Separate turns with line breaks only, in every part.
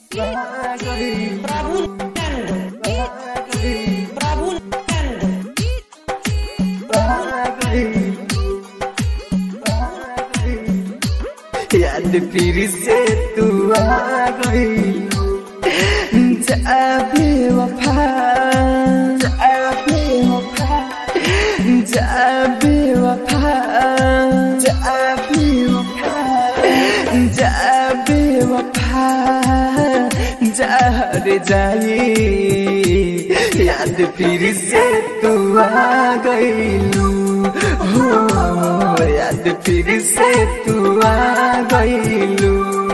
Prabu Nando. Prabu Nando.
याद फिर से तू आ गई जा बेवफा जा बेवफा जा बेवफा जा बेवफा जा बेवफा जा रे जाई याद फिर से तू आ गईलू हो याद फिर से तू आ गईलू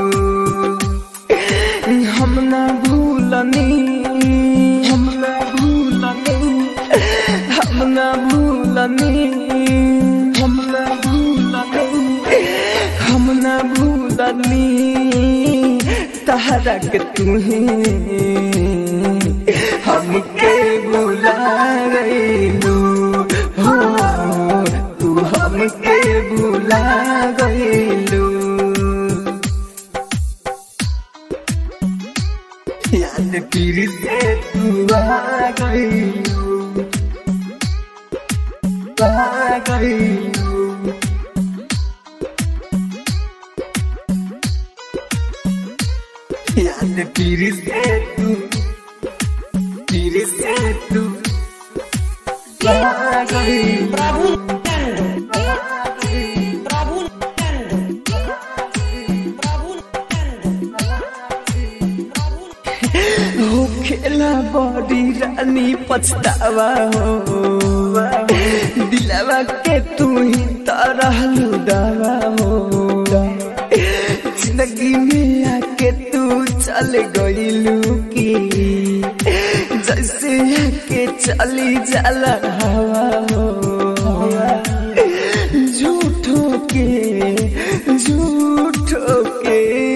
हम ना भूलनी हम ना भूलनी हम ना भूलनी हम ना भूलनी हम ना भूलनी तहरा के तुम्हें हमके बुला गईलू हो तू हमके बुला गईलू याद फिर से तू आ गईलू आ गईलू याद फिर से तू फिर से तू आ गईलू
Prabu Nando. Prabu Nando. Prabu Nando.
हो खेला बड़ी रानी पछतावा हो दिलावा के तू ही तरहलू दावा हो जिंदगी में आके तू चल गईलू की जैसे आके चली जाला हवा हो झूठो के झूठो के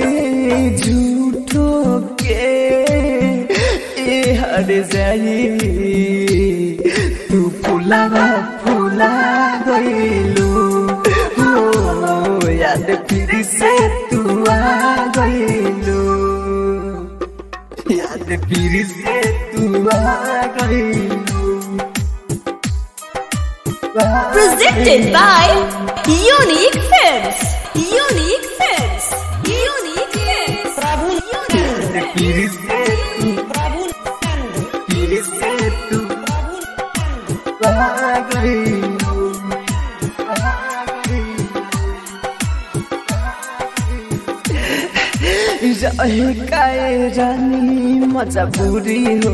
झूठो के ए हर जाई तू फुलावा फुला गईलू हो याद फिर से तू आ गईलू याद फिर से तू आ गईलू
Presented by Unique Films. Unique Films. Unique Films.
Prabu Nando.
फिर से तू
Prabu Nando.
फिर से तू
Prabu Nando.
आ गईलू आ गईलू रहे काए रानी मजबूरी हो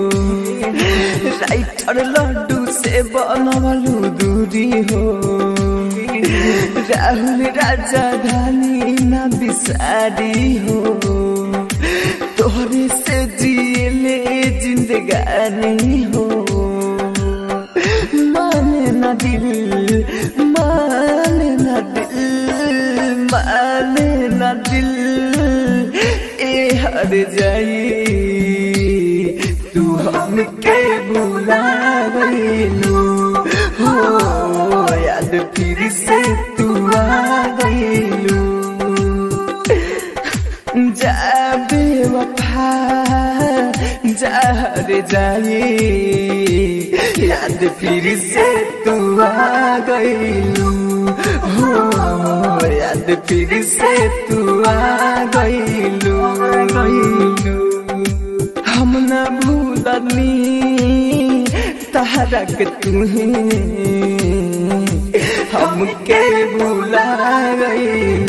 राइटर लड्डू से बनवलू दूरी हो राहुल राजा धानी न बिसारी हो तोहरे से जियले जिंदगानी हो माने न दिल माने न दिल माने न दिल ए हर जाई तू हमके भुला गईलू हो याद फिर से तू आ गईलू जा बेवफा जा रे जाई याद फिर से तू आ गईलू हो याद फिर से तू आ गईलू गईलू हम न भूलनी तहरा के तुम्हें हमके भुला गईलू